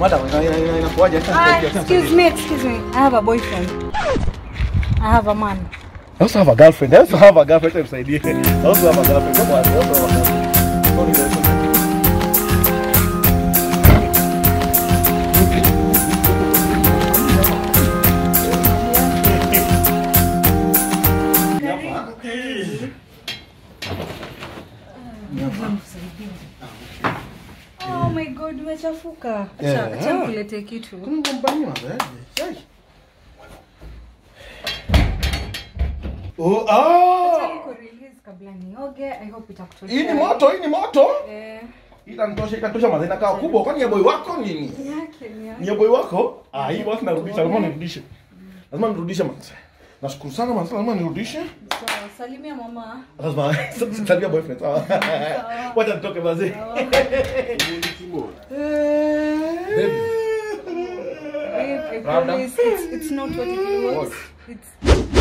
Madam, ina- ina- ina- inakuaje? Acha Ah, nisaidie, acha excuse nisaidie. me, excuse me. I have a boyfriend. I have a man. I also have a girlfriend. I also have a girlfriend. Acha nisaidie. I also have a girlfriend. Come on, I also have a girlfriend. Sorry, guys. Oh my god, umechafuka. Yeah. Acha acha nikulete kitu. Oh, ah! Niko release kabla nioge. I hope itakutosha. Hii ni moto, hii ni moto. Eh, Itanitosha, itanitosha mazee inakaa kubwa. Kwani ya boy wako nini? yake ni yake. Ni ya boy wako? Ah, hii basi narudisha, lazima nirudishe. Lazima nirudishe manze. Nashukuru sana manze, lazima nirudishe. Sawa, salimia mama. Lazima salimia boyfriend sawa. Wacha nitoke manze. Babe, I promise it's, it's not what it was. It's